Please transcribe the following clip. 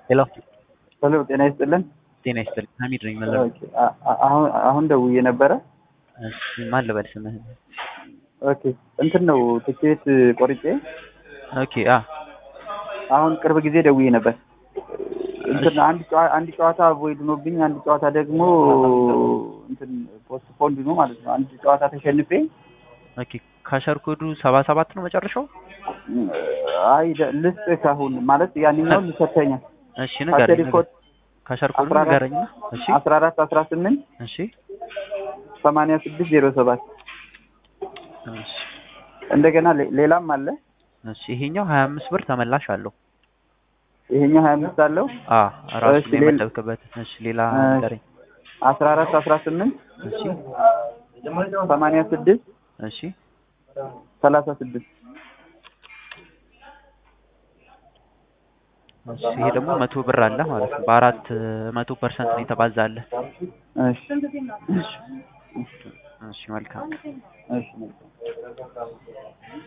ሄሎ ሄሎ ጤና ይስጥልን። ጤና ይስጥልኝ። ሀሚድ ነኝ መለስ። ኦኬ፣ አ- አ- አሁን አሁን ደውዬ ነበረ። እሺ ማን ልበል ስምህን? ኦኬ እንትን ነው ትኬት ቆርጬ ኦኬ አ አሁን ቅርብ ጊዜ ደውዬ ነበር። እንትን አንድ ጨዋ- አንድ ጨዋታ ቮይድ ሆኖብኝ አንድ ጨዋታ ደግሞ እንትን ፖስት ፖንድ ነው ማለት ነው። አንድ ጨዋታ ተሸንፌ ኦኬ ካሸር ኮዱ ሰባ ሰባት ነው መጨረሻው? አይ ደ- ልስጥህ ካሁን ማለት ያንኛውን ልሰተኛል እሺ ንገረኝ። ካሸሪ ኮድ ካሸር ኮዱ አስራ አራት ንገረኝና። እሺ አስራ አራት አስራ ስምንት እሺ ሰማንያ ስድስት ዜሮ ሰባት እሺ እንደገና ሌ- ሌላም አለ። እሺ ይሄኛው ሀያ አምስት ብር ተመላሽ አለው። ይሄኛው ሀያ አምስት አለው አ ራሱ እሺ፣ ላይ ሌላ- የመደብክበት። እሺ ሌላ እሺ። ንገረኝ። አስራ አራት አስራ ስምንት እሺ ሰማንያ ስድስት እሺ ሰላሳ ስድስት እሺ ይሄ ደግሞ መቶ ብር አለ ማለት ነው። በአራት መቶ ፐርሰንት ነው የተባዛለ። እሺ እሺ መልካም እሺ